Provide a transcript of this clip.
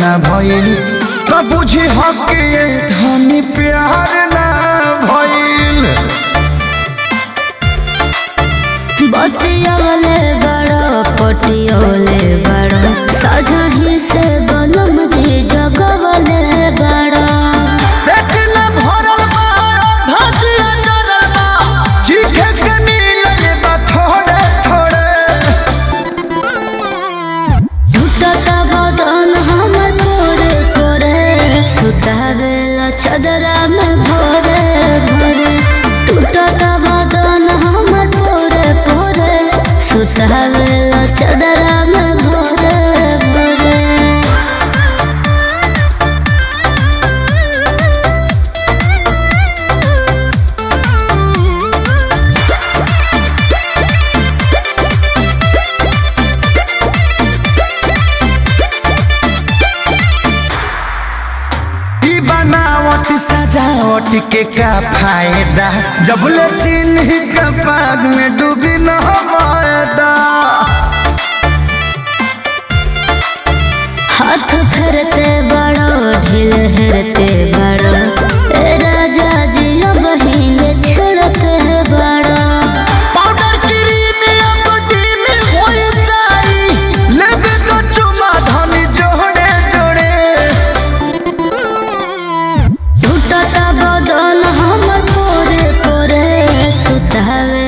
ना भइल तो बुझी हक ये धनी प्यार ना भइल बतियोले बड़ो पटियोले बड़ो सजही से बनम जी जगवले बड़ो पेटला भरल बा धतिया जरल बा चीखे के मिलल बा थोड़े थोड़े झूठता बदन हमर पोरे पोरे सुतावेला चदरा में भोरे भोरे टूटता बदन हमर पोरे पोरे सुतावेला चदरा में भोरे भोरे ई बनावट सजावट के का फायदा जब ले चिन्ह का पाग में डूबी न मायदा हाथ फेरते बड़ो ढील हेरते बड़ो ए राजा जी बहिन छेड़ते बड़ो पाउडर क्रीम या बॉडी में होई जाई लेबे तो चुमा धनी जोड़े जोड़े टूटता बदन हमर पोरे पोरे सुतावे